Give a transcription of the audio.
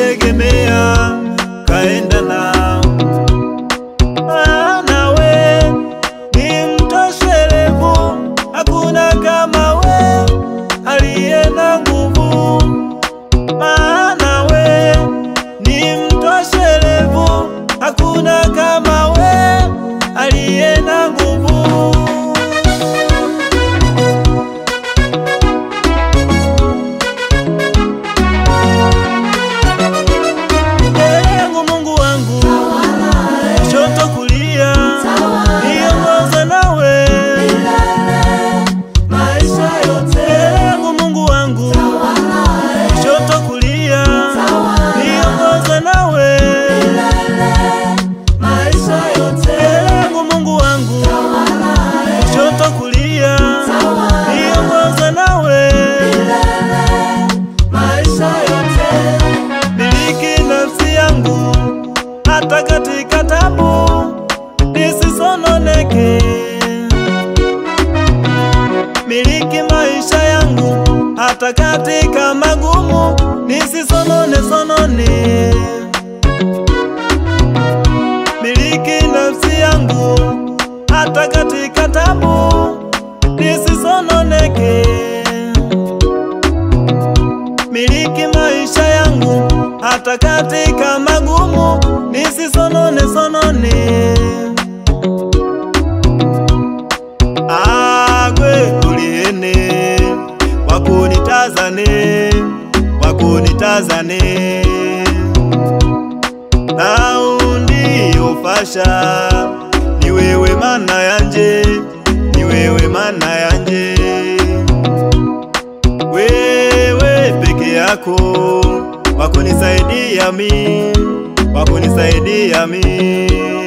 kutegemea kaenda nao, maana we ni mtoshelevu, hakuna kama we aliye na nguvu, maana we ni mtoshelevu, hakuna kama we aliye na nguvu. Mbele yangu Mungu wangu, kushoto kulia, niongoze nawe maisha yote. Mbele yangu Mungu wangu, kushoto kulia, niongoze nawe maisha yote. Mbele yangu Mungu wangu, kushoto kulia, niongoze nawe maisha yote. Miliki nafsi yangu hata katika tabu, nisisononeke. Miliki maisha yangu hata katika magumu, nisisonone sonone. Miliki nafsi yangu hata katika tabu, nisisononeke miliki maisha yangu hata katika magumu, nisisonone sonone. Agwe kuliene wakunitazane, wakunitazane naundi ofasha ni wewe mana yanje, ni wewe mana yanje wewe peke yako wakunisaidia mi, wakunisaidia mi.